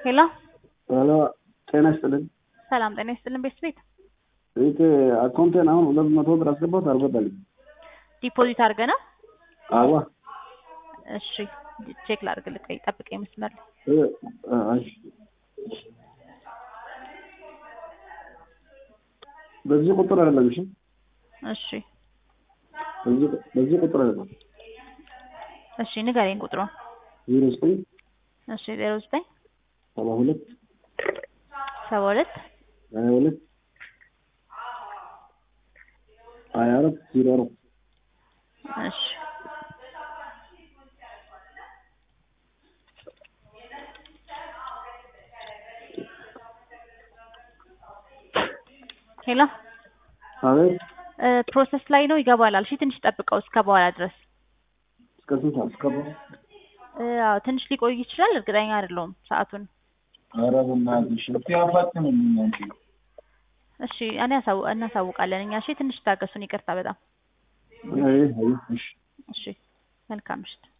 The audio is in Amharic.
ሄሎ ሄሎ ጤና ይስጥልኝ። ሰላም ጤና ይስጥልን ቤት ቤት ቤት አካውንቴን አሁን ሁለት መቶ ብር አስገባት አልገባልኝ። ዲፖዚት አድርገህ ነው? አዋ እሺ ቼክ ላድርግልህ። ቆይ ጠብቀኝ መስመር ላይ እ አይ በዚህ ቁጥር አይደለም። እሺ እሺ በዚህ በዚህ ቁጥር አይደለም። እሺ ንገረኝ ቁጥሩን። ዜሮ ዘጠኝ እሺ ዜሮ ዘጠኝ ሰባ ሁለት ሰባ ሁለት ሀያ ሁለት ሀያ አራት ዜሮ አራት እሺ ሄሎ አቤት እ ፕሮሰስ ላይ ነው ይገባላል። እሺ ትንሽ ጠብቀው እስከ በኋላ ድረስ እስከ ስንት ሰዓት? እስከ እ አዎ ትንሽ ሊቆይ ይችላል። እርግጠኛ አይደለሁም ሰዓቱን። ኧረ በእናትሽ እስኪ አፋጥንልኝ አንቺ። እሺ እኔ ያሳው እናሳውቃለን እኛ። እሺ ትንሽ ታገሱን። ይቅርታ በጣም አይ አይ እሺ እሺ መልካም ምሽት።